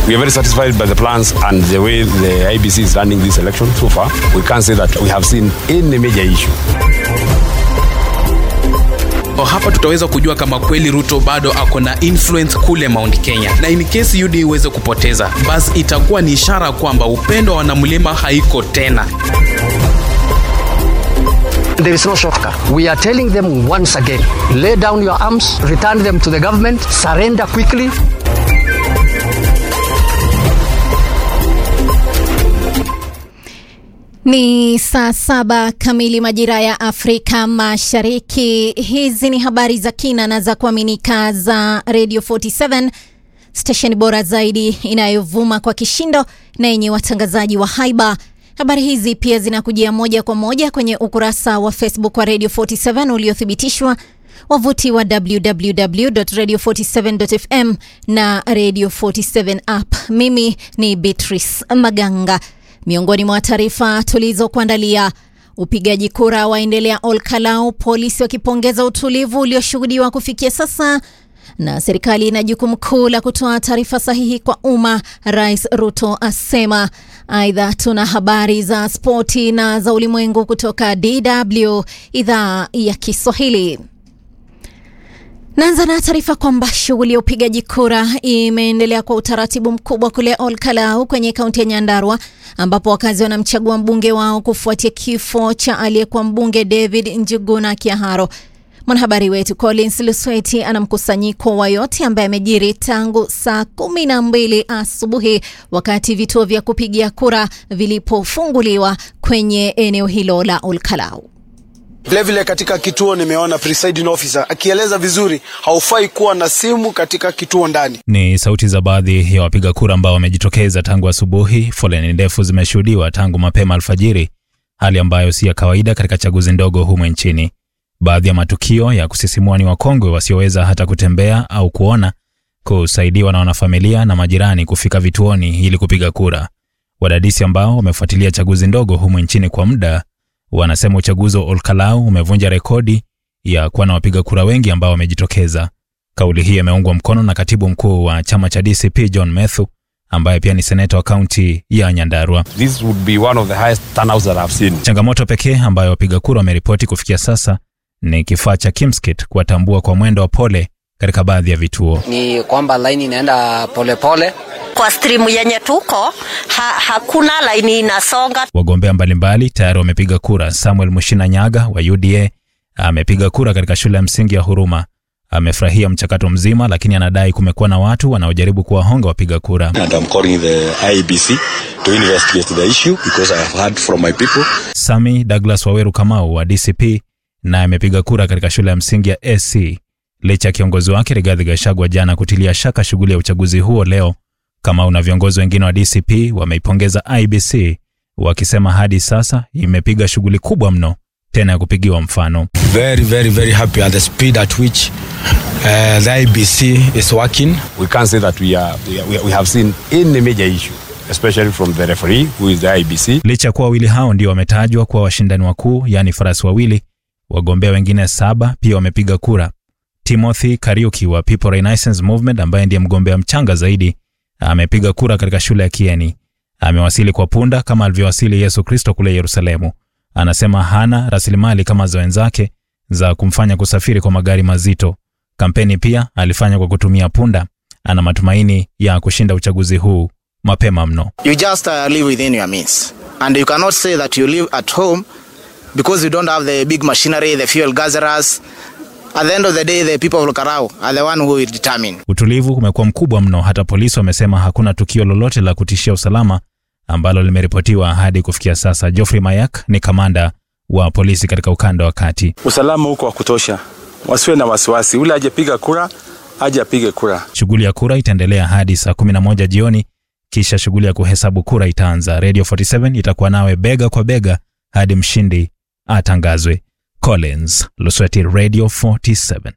We are very satisfied by the plans and the way the IBC is running this election so far. We can't say that we have seen any major issue. hapa tutaweza kujua kama kweli ruto bado ako na influence kule mount kenya na in case ud iweze kupoteza basi itakuwa ni ishara kwamba upendo wa wanamlima haiko tena There is no shortcut. We are telling them once again lay down your arms, return them to the government, surrender quickly. Ni saa saba kamili majira ya Afrika Mashariki. Hizi ni habari za kina na za kuaminika za Radio 47 stesheni bora zaidi inayovuma kwa kishindo na yenye watangazaji wa haiba. Habari hizi pia zinakujia moja kwa moja kwenye ukurasa wa Facebook wa Radio 47 uliothibitishwa, wavuti wa www.radio47.fm na Radio 47 app. Mimi ni Beatrice Maganga. Miongoni mwa taarifa tulizokuandalia, upigaji kura waendelea Olkalau, polisi wakipongeza utulivu ulioshuhudiwa kufikia sasa, na serikali ina jukumu kuu la kutoa taarifa sahihi kwa umma, Rais Ruto asema. Aidha, tuna habari za spoti na za ulimwengu kutoka DW idhaa ya Kiswahili. Naanza na taarifa kwamba shughuli ya upigaji kura imeendelea kwa utaratibu mkubwa kule Olkalau kwenye kaunti ya Nyandarua ambapo wakazi wanamchagua mbunge wao kufuatia kifo cha aliyekuwa mbunge David Njuguna Kiaharo. Mwanahabari wetu Collins Lusweti ana mkusanyiko wa yote ambaye amejiri tangu saa kumi na mbili asubuhi wakati vituo vya kupigia kura vilipofunguliwa kwenye eneo hilo la Olkalau. Vilevile katika kituo nimeona presiding officer akieleza vizuri, haufai kuwa na simu katika kituo ndani. Ni sauti za baadhi ya wapiga kura ambao wamejitokeza tangu asubuhi. Foleni ndefu zimeshuhudiwa tangu mapema alfajiri, hali ambayo si ya kawaida katika chaguzi ndogo humu nchini. Baadhi ya matukio ya kusisimua ni wakongwe wasioweza hata kutembea au kuona kusaidiwa na wanafamilia na majirani kufika vituoni ili kupiga kura. Wadadisi ambao wamefuatilia chaguzi ndogo humu nchini kwa muda wanasema uchaguzi wa Olkalau umevunja rekodi ya kuwa na wapiga kura wengi ambao wamejitokeza. Kauli hii imeungwa mkono na katibu mkuu wa chama cha DCP John Methu ambaye pia ni seneta wa kaunti ya Nyandarua. This would be one of the highest turnouts that I've seen. Changamoto pekee ambayo wapiga kura wameripoti kufikia sasa ni kifaa cha Kimskit kuwatambua kwa mwendo wa pole katika baadhi ya vituo. Ni kwamba laini inaenda polepole. Kwa stream yenye tuko ha, hakuna laini inasonga. Wagombea mbalimbali tayari wamepiga kura. Samuel Mushina Nyaga wa UDA amepiga kura katika shule ya msingi ya Huruma. Amefurahia mchakato mzima, lakini anadai kumekuwa na watu wanaojaribu kuwahonga wapiga kura. And I'm calling the IEBC to investigate the issue because I have heard from my people. Sami Douglas Waweru Kamau wa DCP naye amepiga kura katika shule ya msingi ya SC licha ya kiongozi wake Rigathi Gachagua jana kutilia shaka shughuli ya uchaguzi huo leo. Kamau na viongozi wengine wa DCP wameipongeza IBC wakisema hadi sasa imepiga shughuli kubwa mno tena ya kupigiwa mfano. Very, very, very happy at the speed at which uh, the IBC is working. We can't say that we, are, we, are, we have seen any major issue, especially from the referee who is the IBC. Licha ya kuwa wawili hao ndio wametajwa kuwa washindani wakuu, yaani farasi wawili, wagombea wengine saba pia wamepiga kura. Timothy Kariuki wa People Renaissance Movement ambaye ndiye mgombea mchanga zaidi amepiga kura katika shule ya Kieni. Amewasili kwa punda kama alivyowasili Yesu Kristo kule Yerusalemu. Anasema hana rasilimali kama za wenzake za kumfanya kusafiri kwa magari mazito. Kampeni pia alifanya kwa kutumia punda. Ana matumaini ya kushinda uchaguzi huu mapema mno. You just uh, live within your means. And you cannot say that you live at home because you don't have the big machinery, the fuel gatherers. At the end of the day, the people of Lukarau are the one who will determine. Utulivu umekuwa mkubwa mno, hata polisi wamesema hakuna tukio lolote la kutishia usalama ambalo limeripotiwa hadi kufikia sasa. Geoffrey Mayak ni kamanda wa polisi katika ukanda wa kati. Usalama huko wa kutosha, wasiwe na wasiwasi. Ule ajepiga kura aje apige kura. Shughuli ya kura itaendelea hadi saa 11 jioni, kisha shughuli ya kuhesabu kura itaanza. Radio 47 itakuwa nawe bega kwa bega hadi mshindi atangazwe. Collins Lusweti, Radio 47.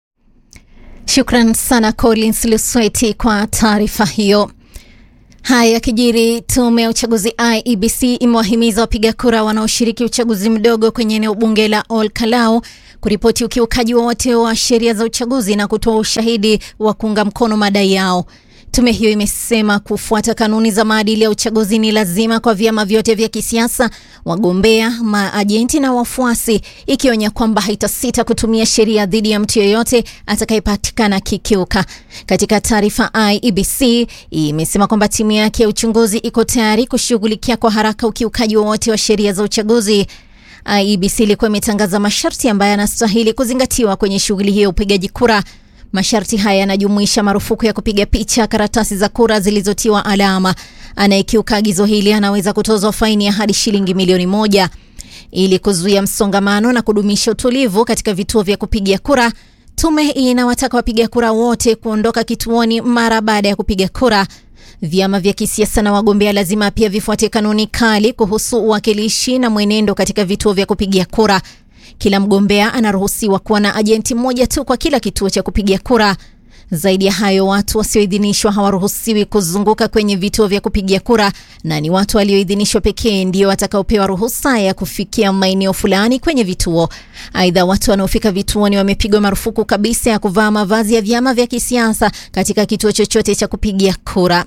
Shukran sana Collins Lusweti kwa taarifa hiyo. Haya yakijiri, tume ya uchaguzi IEBC imewahimiza wapiga kura wanaoshiriki uchaguzi mdogo kwenye eneo bunge la Ol Kalou kuripoti ukiukaji wowote wa sheria za uchaguzi na kutoa ushahidi wa kuunga mkono madai yao. Tume hiyo imesema kufuata kanuni za maadili ya uchaguzi ni lazima kwa vyama vyote vya kisiasa, wagombea, maajenti na wafuasi, ikionya kwamba haitasita kutumia sheria dhidi ya mtu yeyote atakayepatikana kikiuka. Katika taarifa, IEBC imesema kwamba timu yake ya uchunguzi iko tayari kushughulikia kwa haraka ukiukaji wowote wa sheria za uchaguzi. IEBC ilikuwa imetangaza masharti ambayo yanastahili kuzingatiwa kwenye shughuli hiyo ya upigaji kura. Masharti haya yanajumuisha marufuku ya kupiga picha karatasi za kura zilizotiwa alama. Anayekiuka agizo hili anaweza kutozwa faini ya hadi shilingi milioni moja. Ili kuzuia msongamano na kudumisha utulivu katika vituo vya kupigia kura, tume inawataka wapiga kura wote kuondoka kituoni mara baada ya kupiga kura. Vyama vya kisiasa na wagombea lazima pia vifuate kanuni kali kuhusu uwakilishi na mwenendo katika vituo vya kupigia kura. Kila mgombea anaruhusiwa kuwa na ajenti mmoja tu kwa kila kituo cha kupigia kura. Zaidi ya hayo, watu wasioidhinishwa hawaruhusiwi kuzunguka kwenye vituo vya kupigia kura, na ni watu walioidhinishwa pekee ndio watakaopewa ruhusa ya kufikia maeneo fulani kwenye vituo. Aidha, watu wanaofika vituoni wamepigwa marufuku kabisa ya kuvaa mavazi ya vyama vya kisiasa katika kituo chochote cha kupigia kura.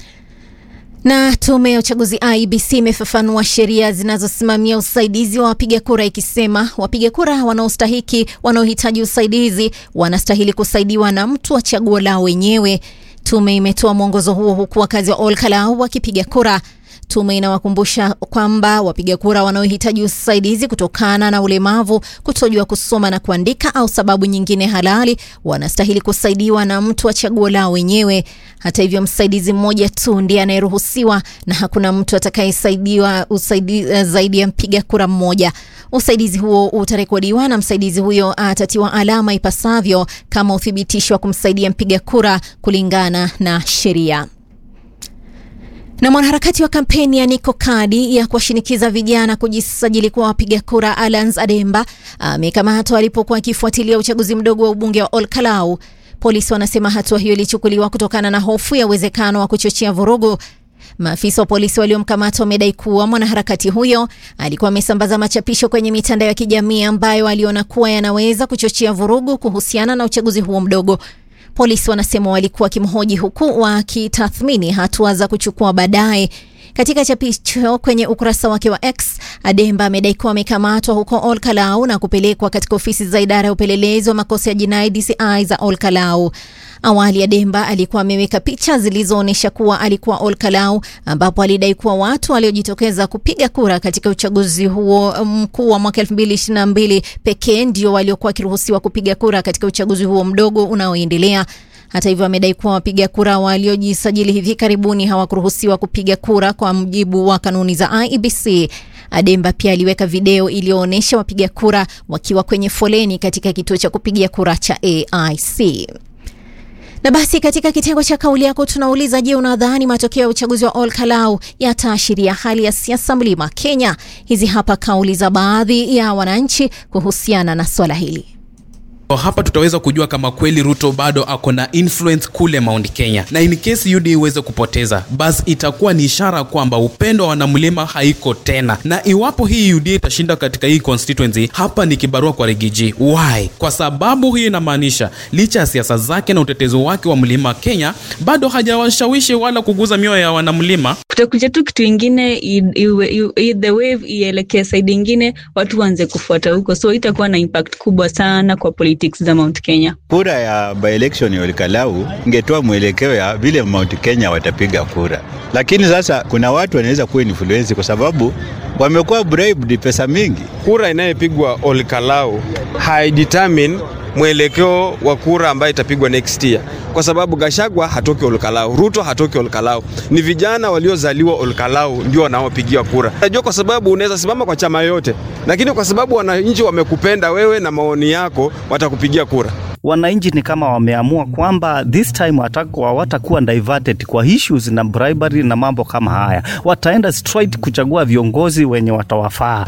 Na tume ya uchaguzi IEBC imefafanua sheria zinazosimamia usaidizi wa wapiga kura ikisema wapiga kura wanaostahiki wanaohitaji usaidizi wanastahili kusaidiwa na mtu wa chaguo lao wenyewe. Tume imetoa mwongozo huo huku wakazi wa Olkalau wakipiga kura. Tume inawakumbusha kwamba wapiga kura wanaohitaji usaidizi kutokana na ulemavu, kutojua kusoma na kuandika au sababu nyingine halali wanastahili kusaidiwa na mtu wa chaguo lao wenyewe. Hata hivyo, msaidizi mmoja tu ndiye anayeruhusiwa na hakuna mtu atakayesaidiwa usaidi, zaidi ya mpiga kura mmoja. Usaidizi huo utarekodiwa na msaidizi huyo atatiwa alama ipasavyo kama uthibitisho wa kumsaidia mpiga kura kulingana na sheria. Na mwanaharakati wa kampeni ya Niko Kadi ya kuwashinikiza vijana kujisajili kuwa wapiga kura Alans Ademba amekamatwa alipokuwa akifuatilia uchaguzi mdogo wa ubunge wa Olkalau. Polisi wanasema hatua hiyo ilichukuliwa kutokana na hofu ya uwezekano wa kuchochea vurugu. Maafisa wa polisi waliomkamata wamedai kuwa mwanaharakati huyo alikuwa amesambaza machapisho kwenye mitandao ya kijamii ambayo aliona kuwa yanaweza kuchochea vurugu kuhusiana na uchaguzi huo mdogo. Polisi wanasema walikuwa wakimhoji huku wakitathmini hatua za kuchukua baadaye. Katika chapisho kwenye ukurasa wake wa X, Ademba amedai kuwa amekamatwa huko Olkalau na kupelekwa katika ofisi za idara ya upelelezi wa makosa ya jinai DCI za Olkalau. Awali Ademba alikuwa ameweka picha zilizoonyesha kuwa alikuwa Olkalau, ambapo alidai kuwa watu waliojitokeza kupiga kura katika uchaguzi huo mkuu wa mwaka 2022 pekee ndio waliokuwa wakiruhusiwa kupiga kura katika uchaguzi huo mdogo unaoendelea. Hata hivyo amedai kuwa wapiga kura waliojisajili hivi karibuni hawakuruhusiwa kupiga kura kwa mujibu wa kanuni za IEBC. Ademba pia aliweka video iliyoonyesha wapiga kura wakiwa kwenye foleni katika kituo cha kupigia kura cha AIC. Na basi katika kitengo cha kauli yako tunauliza, je, unadhani matokeo ya uchaguzi wa Olkalau yataashiria hali ya siasa mlima Kenya? Hizi hapa kauli za baadhi ya wananchi kuhusiana na swala hili. hapa tutaweza kujua kama kweli ruto bado ako na influence kule mount kenya na in case ud iweze kupoteza basi itakuwa ni ishara kwamba upendo wa wanamlima haiko tena na iwapo hii ud itashinda katika hii constituency hapa ni kibarua kwa rigiji why kwa sababu hii inamaanisha licha ya siasa zake na utetezi wake wa mlima kenya bado hajawashawishi wala kuguza mioyo ya wanamlima kutakuja tu kitu ingine i- iwe- i- i- the wave ielekee saidi ingine watu waanze kufuata huko so itakuwa na impact kubwa sana kwa politics za mount kenya Kura ya by-election ya Olkalau ingetoa mwelekeo ya vile Mount Kenya watapiga kura, lakini sasa kuna watu wanaweza kuwa influence kwa sababu wamekuwa bribed pesa mingi. Kura inayopigwa Olkalau haidetermine mwelekeo wa kura ambayo itapigwa next year, kwa sababu Gashagwa hatoki Olkalau, Ruto hatoki Olkalau. Ni vijana waliozaliwa Olkalau ndio wanaopigiwa kura. Najua kwa sababu unaweza simama kwa chama yoyote, lakini kwa sababu wananchi wamekupenda wewe na maoni yako, watakupigia kura. wananchi ni kama wameamua kwamba this time wataku- hawatakuwa diverted kwa issues na bribery na mambo kama haya, wataenda straight kuchagua viongozi wenye watawafaa.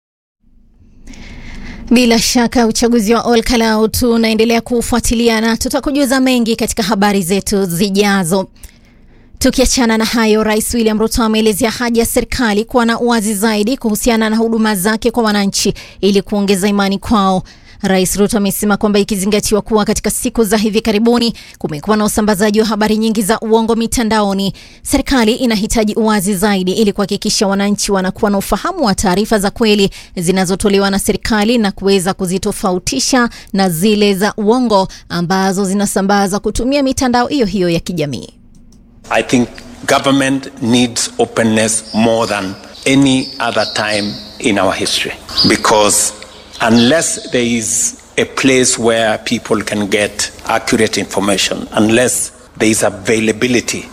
Bila shaka uchaguzi wa Olkalau tunaendelea kuufuatilia na tutakujuza mengi katika habari zetu zijazo. Tukiachana na hayo, Rais William Ruto ameelezea haja ya serikali kuwa na uwazi zaidi kuhusiana na huduma zake kwa wananchi ili kuongeza imani kwao. Rais Ruto amesema kwamba ikizingatiwa kuwa katika siku za hivi karibuni kumekuwa na usambazaji wa habari nyingi za uongo mitandaoni, serikali inahitaji uwazi zaidi ili kuhakikisha wananchi wanakuwa na ufahamu wa taarifa za kweli zinazotolewa na serikali na kuweza kuzitofautisha na zile za uongo ambazo zinasambaza kutumia mitandao hiyo hiyo ya kijamii. I think government needs openness more than any other time in our history because unless there is a place where people can get accurate information, unless there is availability